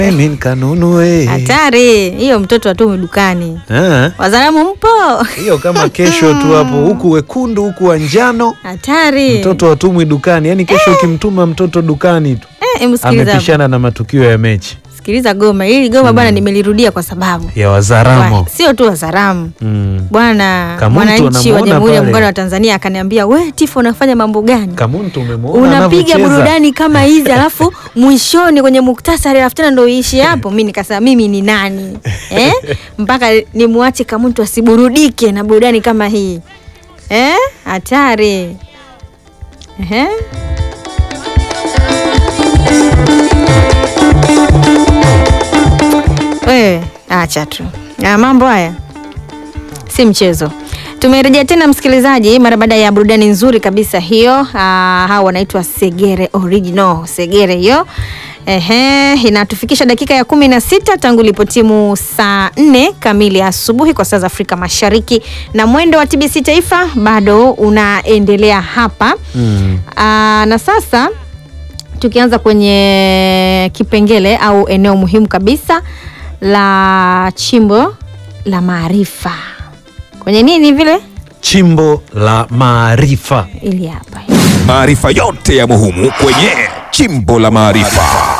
mimi nikanunue. Hatari hiyo, mtoto atume dukani. Ah, Wazalamu mpo? hiyo kama kesho tu hapo, huku wekundu huku wa njano, Hatari. mtoto watumwi dukani. Yaani kesho ukimtuma mtoto dukani tu Eh, hebu sikiliza hapo. amepishana na matukio ya mechi Sikiliza goma hili goma bwana, nimelirudia kwa sababu ya Wazaramo. Wa- sio tu Wazaramu Mm. bwana, Kamuntu mwananchi wa anamuona Jamhuri ya pale. Muungano wa Tanzania akaniambia, we Tifo, unafanya mambo gani? Kamuntu umemwona unapiga anavyocheza? burudani kama hizi alafu mwishoni kwenye muktasari alafu tena ndo iishi hapo. Mi nikasema mimi ni nani eh? mpaka nimwache Kamuntu asiburudike na burudani kama hii eh? Hatari Ehe. Wewe acha tu na mambo haya si mchezo. Tumerejea tena msikilizaji, mara baada ya burudani nzuri kabisa hiyo. Ah, hawa wanaitwa Segere Original, Segere hiyo. Ehe, inatufikisha dakika ya kumi na sita tangu ilipotimu saa nne kamili asubuhi kwa saa za Afrika Mashariki, na mwendo wa TBC Taifa bado unaendelea hapa Mm. Ah, na sasa tukianza kwenye kipengele au eneo muhimu kabisa la chimbo la maarifa kwenye nini vile Chimbo la maarifa. ili hapa Maarifa yote ya muhimu kwenye Chimbo la Maarifa.